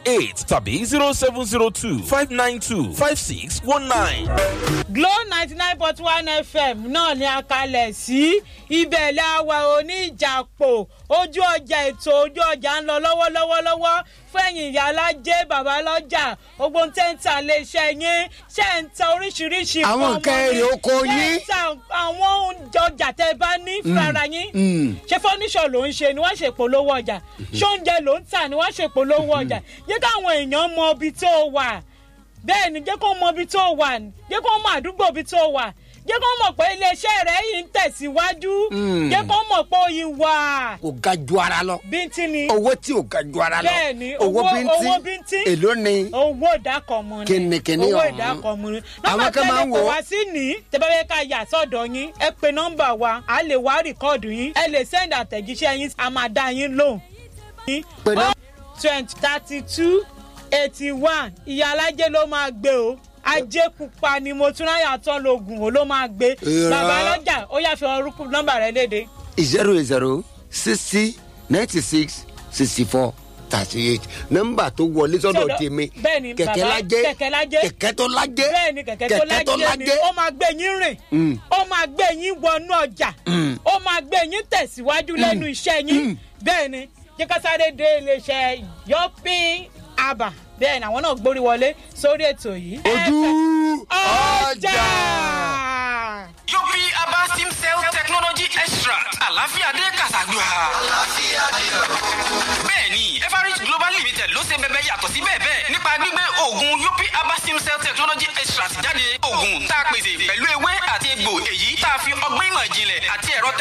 eight tàbí zero seven zero two five nine two five six one nine. glo ninety nine point one fm náà ni a kalẹ̀ sí ibẹ̀ láwa oníjàpò ojú ọjà ètò ojú ọjà ń lọ lọ́wọ́lọ́wọ́lọ́wọ́ fẹ̀yìn ìyá alájẹ́ bàbá lọ́jà gbogbo tẹ́ ń ta iléeṣẹ́ yín ṣe ń ta oríṣiríṣi Àwọn fún nǹkan ọmọ èrè yín, oko ṣe ń yín. ta àwọn oúnjẹ ọjà tẹ́ bá ní fúnra yín ṣé fọ́níṣọ̀ ló ń ṣe ni wọ́n ṣe polówó ọjà ṣé oúnjẹ ló ń tà ni wọ́n ṣe polówó ọjà yẹ káwọn èèyàn mọ ibi tó wà bẹ́ẹ̀ ni jẹ́ kó mọ ibi tó wà jẹ́ kó mọ àdúgbò ibi tó wà jẹ́ kó mọ̀ pé iléeṣẹ́ rẹ̀ yìí ń tẹ̀síwájú jẹ́ kó mọ̀ pé oyin wà kò ga ju ara lọ bíntín ni owó tí ò ga ju ara lọ Bẹ́ẹ̀ ni, owó owó- owó bíntín bíntín. èló ni owó ìdákọ̀mù ni Kìnìkìnì owó ọ̀hún. ìdákọ̀mù ni Àwọn nọ́mbà kan máa ń tẹ́lẹ̀ kò wò ó. wá sí ní tẹ́bẹ́rẹ́ ká yà sọ́dọ̀ yín ẹ pe nọ́mbà wa a lè wá rìkọ́ọ̀dù yín ẹ lè sẹ́ndì àtẹ̀jíṣẹ́ yín a máa dá yín lóhùn. Pe nọ́- twenty thirty two eighty one ìyá alájẹ ló máa gbé o ajé pupa ni mo tún ráyà tán lóògùn o ló máa gbé Irọ́. bàbá lọ́jà ó yà fi orúkú nọ́mbà rẹ léde. zero zero sixty ninety six sixty four thirty eight nọmba tó wọlé sọdọ Sọ́dọ̀- tèmi bẹ́ẹ̀ni, kẹkẹ bàbá, lajẹ kẹ̀kẹ́ lájẹ́. kẹkẹ tó lajẹ bẹ́ẹ̀ ni kẹ̀kẹ́ tó lájẹ́ ni ó máa gbé yín rìn Mm. ó máa gbé yín wọnú ọjà ó máa gbé yín tẹ̀síwájú lẹ́nu iṣẹ́ yín bẹ́ẹ̀ ni jẹ́ ká sáré dé iléeṣẹ́ yọpin aba bẹ́ẹ̀ ni àwọn náà gbórí wọlé sórí ètò yìí. ojú ọjà. Yopi Aba Sim Cell Technology Extra. Àlàáfíà dé Kàṣàgbà. Bẹ́ẹ̀ni, Everest Global Limited ló ṣe bẹbẹ yàtọ̀ sí bẹ́ẹ̀ bẹ́ẹ̀ nípa gbígbé oògùn Yopi Aba Sim Cell Technology Extra jáde. Oògùn tá a pèsè pẹ̀lú ewé àti egbò èyí tá a fi ọgbọ́n ìmọ̀ ìjìnlẹ̀ àti ẹ̀rọ